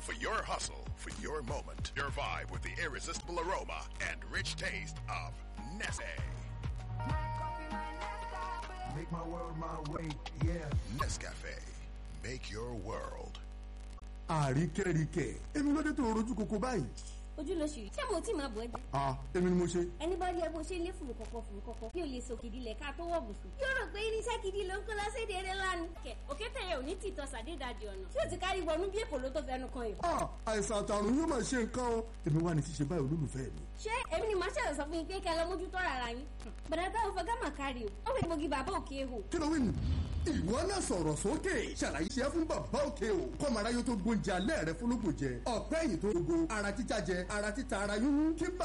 for your hustle, for your moment. Your vibe with the irresistible aroma and rich taste of Nestle. Make my world my way, yeah. Nescafe. Make your world. àríkẹ́ríkẹ́ èmi ló dé tó rojú koko báyìí. ojú ló ṣì rí ṣé mo tí máa bọ̀ ẹ́ jẹ́ a èmi ni mo ṣe. ẹni bá rí ẹ bó ṣe lé fùrù kọ̀kọ̀ fùrù kọ̀kọ̀ bí o lè so kìdí lẹ̀ ká tó wọ̀ bùsùn. yóò rò pé irinṣẹ́ kìdí ló ń kó lọ séde eré lánàá. kẹ òkété yẹn ò ní tìtọ́ sàdédàjì ọ̀nà tí o ti kárí wọnú bí èkó ló tó fẹnu kan yìí. a àìsàn àtàrùn yóò máa ṣe nǹkan o èmi wà ní ṣíṣe báyìí olólùfẹ́ mi. ṣé èmi ni màá ṣẹ̀rọ̀ sọ fún yín pé kẹ́ ẹ lọ mójútó rárá yín. bàdà táwọn fọ gámà kárí o ó fẹ́ gbòógì bàbá òkè hò. kí ló wí nù. ìwọ náà sọ̀rọ̀ sókè ṣàlàyé ṣe fún bàbá òkè o kọ́mọ aráyé tó gbóúnjẹ alẹ́ rẹ fúnlógún jẹ ọ̀pẹ́ ẹ̀yìn tó gbogbo ara títa jẹ ara títa ara yúnú kí bà